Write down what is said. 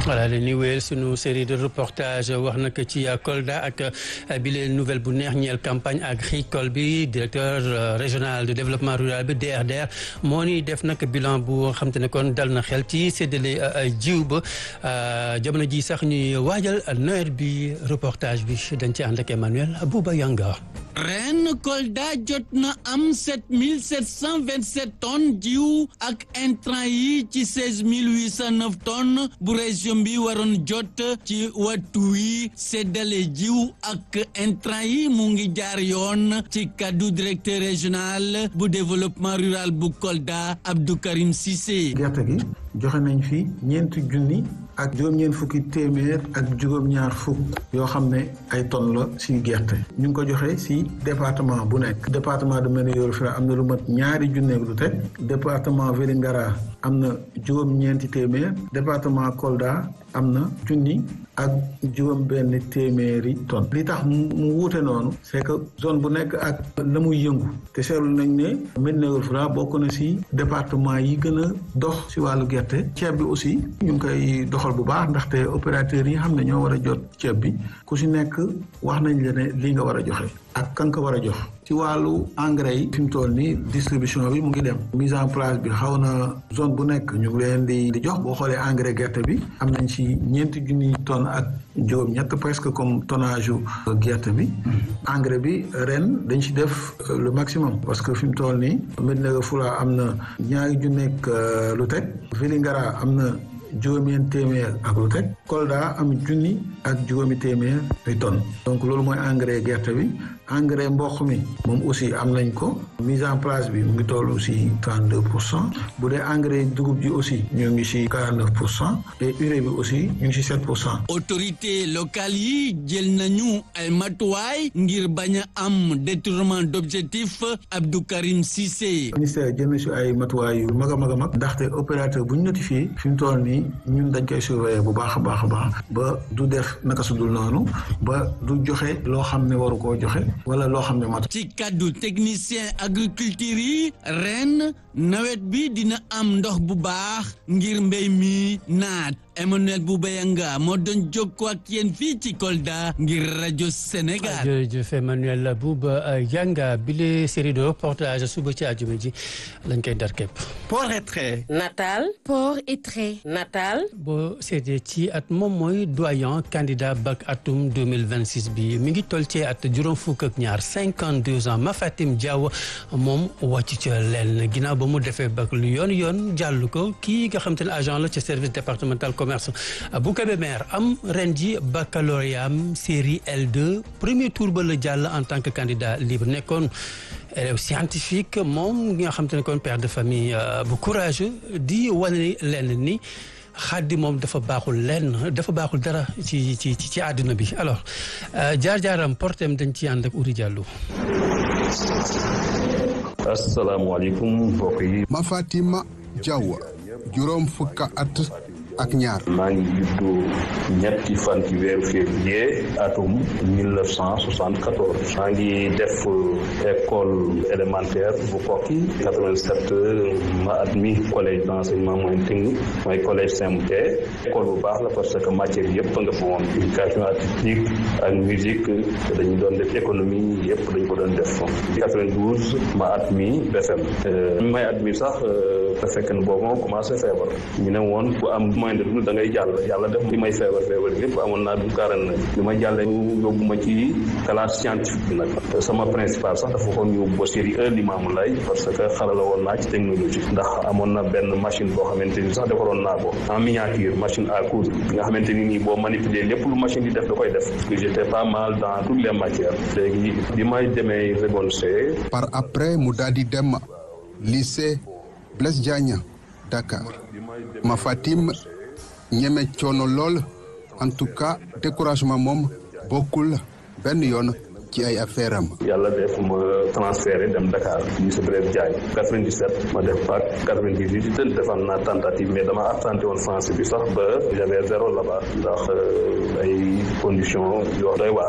voilà dañuy wéyal sunu série de reportage wax nag ci Kolda ak bi leen nouvelle bu neex ñeel campagne agricole bi directeur régional de développement rural bi DRDR moo ni def nag bilan bu xam te ne kon dal na xel ci séddale jiw ba jamono ji sax ñuy waajal nawet bi reportage bi dañ ci ànd ak Emmanuel Bouba Yanga ren Kolda jot na am 7727 tonnes jiw ak intrant yi ci 16809 tonnes bu région bi waroon jot ci wattu wi séddale jiw ak intrant yi mu ngi jaar yoon ci kaddu directeur régional bu développement rural bu Kolda Abdou Karim Cissé. gerte gi joxe nañ fi ñeenti junni ak juróom-ñeent fukki téeméer ak juróom-ñaar fukk yoo xam ne ay tonnes la si gerte ñu ngi ko joxe si département bu nekk département de Ménéor Fira am na lu mat ñaari junneeg lu teg département Vélingara am na juróom-ñeenti téeméer département Kolda am na junni ak juróom benn téeméeri tonnes li tax mu wuute noonu c'est que zone bu nekk ak la muy yëngu te seetlu nañ ne Ménéor Fira bokk na si département yi gën a dox si wàllu gerte ceeb bi aussi ñu ngi koy doxal bu baax ndaxte opérateurs yi nga xam ne ñoo war a jot ceeb bi ku si nekk wax nañ la ne lii nga war a joxe ak kan ko war a jox ci wàllu engrais yi fi mu toll nii distribution bi mu ngi dem mise en place bi xaw na zone bu nekk ñu ngi leen di di jox boo xoolee engrais gerte bi am nañ ci ñeenti junniy tonnes ak juróom ñett presque comme tonnage yu gerte bi engrais bi ren dañ ci def le maximum parce que fi mu toll nii Médina Fula am na ñaari junneeg lu teg Vélingara am na juróomeen téeméer ak lu teg Kolda am junni ak juróomi téeméer ay tonnes donc loolu mooy engrais gerte bi engrais mboq mi moom aussi am nañ ko mise en place bi mu ngi toll aussi trente deux pour cent bu dee engrais dugub ji aussi ñu ngi si quarante neuf pour cent et urée bi aussi ñu ngi si sept pour cent. autorité locale yi jël nañu ay matuwaay ngir bañ a am détournement d'objectif Abdou Karim Cissé. ministère jël na si ay matuwaay yu mag a mag a mag ndaxte opérateur bu ñu notifié fi mu toll nii ñun dañ koy surveiller bu baax a baax a baax ba du def naka su dul noonu ba du joxe loo xam ne waru koo joxe. wala loo xam ne mat ci kaddu technicien agriculture yi ren nawet bi dina am ndox bu baax ngir mbéy mi naat Emmanuel Boubayanga moo doon jokkoo ak yéen fii ci Kolda ngir rajo Sénégal. jërëjëf Emmanuel Boubayanga bile série de reportage suba ci àjjuma ji lañ koy dar képp. port et trait. natal port et trait natal. boo seetee ci at moom mooy doyen candidat bac atum 2026 bi mi ngi toll ci at juróom fukk ak ñaar 52 ans Mafatim Diaw moom wàcc ca leen ginnaaw ba mu defee bac lu yoon yoon jàll ko kii nga xam te ne agent la ci service départemental commerce bu Kébémer am ren ji baccalauréat am série L2 premier tour ba la jàll en tant que candidat libre nekkoon élève scientifique moom nga xam te ne kon père de famille bu courageux di wane leen ni xaddi moom dafa baaxul lenn dafa baaxul dara ci ci ci àdduna bi alors jaar-jaaram portem dañ ci ànd ak Uri Diallo. asalaamaaleykum mbokk yi. Mafatima Diaw juróom fukka at ak ñaar. maa ngi juddu ñetti fan ci weeru février atum 1974 maa ngi def école élémentaire bu Koki 87 ma admis collège d'enseignement moyen technique mooy collège CMT école bu baax la parce que matière yëpp nga fa woon éducation artistique ak musique dañu doon def économie yëpp dañu ko doon def 92 ma admis BFM mi may admis sax te fekk na boobu moom commencé feebar ñu ne woon ku am moyen de dund da ngay jàll yàlla def li may feebar feebar yëpp amoon naa du quarante neuf li ma jàllee ñu yóbbu ma ci classe scientifique bi nag sama principal sax dafa xoon yóbbu ba série un Limamou Laye parce que xarala woon naa ci technologie ndax amoon na benn machine boo xamante ni sax defaroon naa ko en miniature machine à coudre nga xamante ni nii boo manipuler lépp lu machine di def da koy def parce que j'étais pas mal dans toutes les matières léegi bi may demee seconde C par après mu daal di dem lycée Blaise Diagne Dakar Mafatim ñeme coono lool en tout cas découragement moom bokkul benn yoon ci ay affaire am. yàlla def ma transféré dem Dakar lycée Blaise Diagne 97 ma def bac 98 defal naa tentative mais dama absenté woon français bi sax ba j'avais zéro là-bas ndax ay conditions yoo doy waar